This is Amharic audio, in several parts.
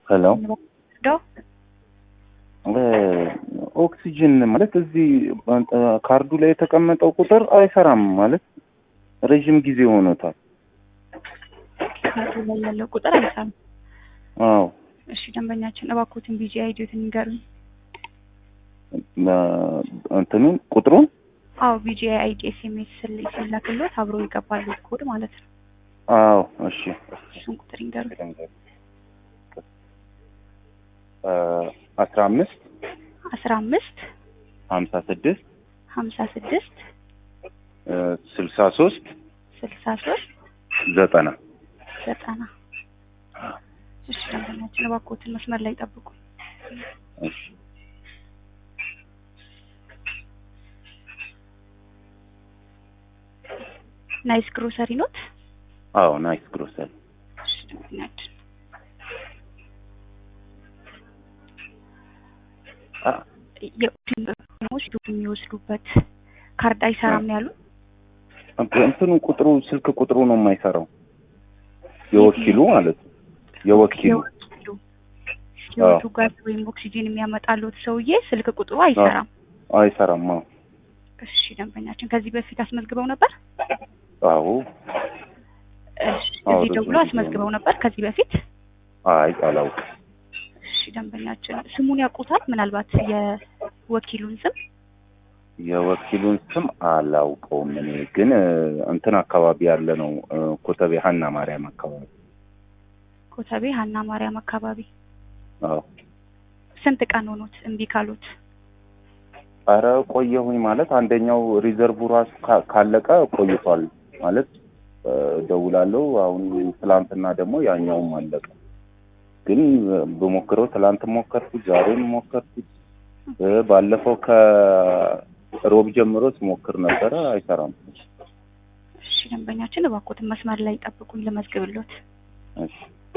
ሄሎ ዶ ኦክሲጅን ማለት እዚህ ካርዱ ላይ የተቀመጠው ቁጥር አይሰራም ማለት ረዥም ጊዜ ሆኖታል። ካርዱ ላይ ያለው ቁጥር አይሰራም። አዎ እሺ ደንበኛችን እባክዎትን ቢጂ አይዲዮትን ይንገሩኝ። እንትኑን ቁጥሩን አዎ ቢጂ አይዲ ኤስኤምኤስ ሲላክሎት አብሮ ይገባሉ ኮድ ማለት ነው። አዎ እሺ እሱን ቁጥር ይንገሩኝ። አስራ አምስት አስራ አምስት ሀምሳ ስድስት ሀምሳ ስድስት ስልሳ ሶስት ስልሳ ሶስት ዘጠና ዘጠና እሺ ደንበኛችን እባክዎትን መስመር ላይ ጠብቁ። እሺ ናይስ ግሮሰሪ ኖት? አዎ ናይስ ግሮሰሪ እሺ ደንበኛችን የወስዱ የሚወስዱበት ካርድ አይሰራም ነው ያሉት? እንትኑ ቁጥሩ ስልክ ቁጥሩ ነው የማይሰራው የወኪሉ ማለት ነው የወኪሉ የወኪሉ ህይወቱ ጋዝ ወይም ኦክሲጂን የሚያመጣሉት ሰውዬ ስልክ ቁጥሩ አይሰራም። አይሰራም አዎ እሺ ደንበኛችን ከዚህ በፊት አስመዝግበው ነበር? አዎ እሺ አዎ፣ እዚህ ረጅም ደውሎ ጊዜ አስመዝግበው ነበር ከዚህ በፊት? አይ አላውቅም እሺ ደንበኛችን ስሙን ያውቁታል? ምናልባት የወኪሉን ስም የወኪሉን ስም አላውቀውም እኔ ግን እ፣ እንትን አካባቢ ያለ ነው እ፣ ኮተቤ ሀና ማርያም አካባቢ ኮተቤ ሀና ማርያም አካባቢ። አዎ ስንት ቀን ሆኖት እምቢ ካሉት? ኧረ ቆየሁኝ ማለት አንደኛው ሪዘርቭ ራሱ ካ- ካለቀ ቆይቷል ማለት እ፣ ደውላለሁ አሁን ትላንትና ደግሞ ያኛውም አለቀ ግን እ፣ ብሞክረው ትላንት ሞከርኩት ዛሬም ሞከርኩት እ፣ ባለፈው ከሮብ ጀምሮ ስሞክር ነበረ አይሰራም እሺ ደንበኛችን እባክዎትን መስመር ላይ ጠብቁኝ ልመዝግብሎት። እሺ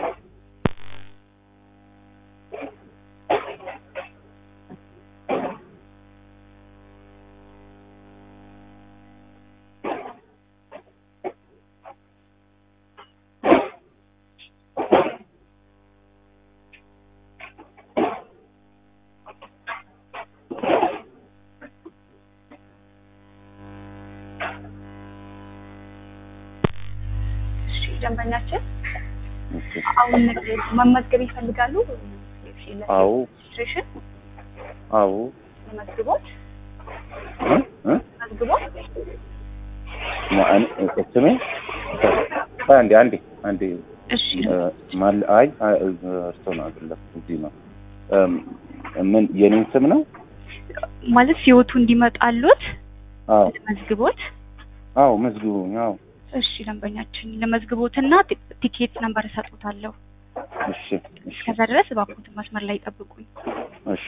እሺ ደንበኛችን እሺ አሁን መመዝገብ ይፈልጋሉ? አዎ ሬጅስትሬሽን አዎ መዝግቦት እ እ መዝግቦት ማ- እኔ- ስሜ ቆይ አንዴ አንዴ አንዴ እሺ እ፣ ማል አይ አይ፣ እ፣ እርስዎ ነው አይደለም እዚህ ነው እም፣ ምን የኔን ስም ነው ማለት ህይወቱ እንዲመጣሉት አዎ መዝግቦት አዎ መዝግቡኝ አዎ እሺ ደንበኛችን ለመዝግቦትና ቲ- ቲኬት ነምበር እሰጡታለሁ። እሺ እሺ ከዛ ድረስ እባክዎትን መስመር ላይ ጠብቁኝ። እሺ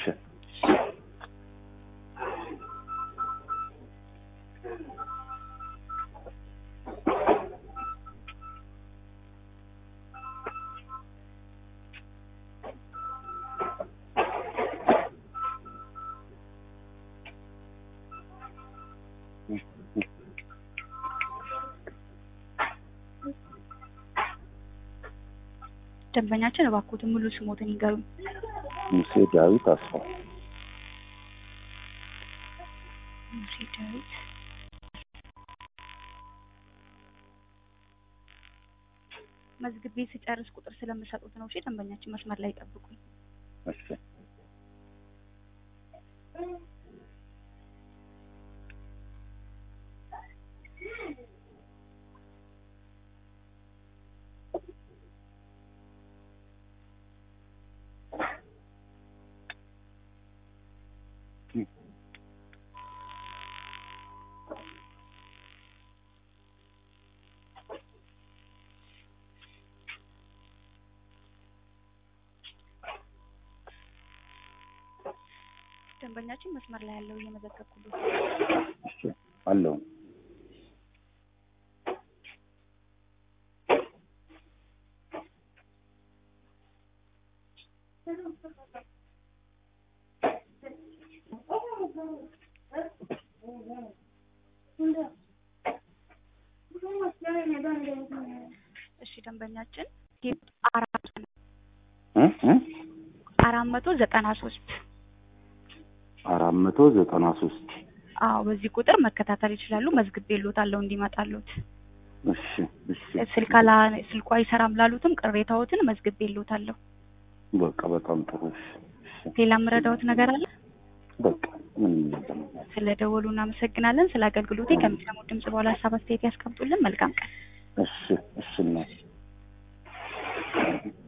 ደንበኛችን እባክዎትን ሙሉ ስሞትን ይንገሩኝ። ሙሴ ዳዊት አስፋው ሙሴ ዳዊት መዝግቤ ስጨርስ ቁጥር ስለምሰጡት ነው። እሺ ደንበኛችን መስመር ላይ ጠብቁኝ። እሺ ደንበኛችን መስመር ላይ ያለው እየመዘገብኩት እሺ አለው እሺ ደንበኛችን ጌጥ አራት ነው። እ እ አራት መቶ ዘጠና ሶስት አራት መቶ ዘጠና ሶስት አዎ በዚህ ቁጥር መከታተል ይችላሉ። መዝግቤልዎታለሁ እንዲመጣሉት። እሺ እሺ ስልክ አላ ስልኩ አይሰራም ላሉትም ቅሬታዎትን መዝግቤልዎታለሁ። በቃ በጣም ጥሩ እሺ እሺ ሌላ የምረዳዎት ነገር አለ? በቃ ምንም ነገር ስለ ደወሉ እናመሰግናለን። ስለ አገልግሎቴ ከሚሰሙት ድምጽ በኋላ ሀሳብ አስተያየት ያስቀምጡልን። መልካም ቀን። እሺ እሺ እናት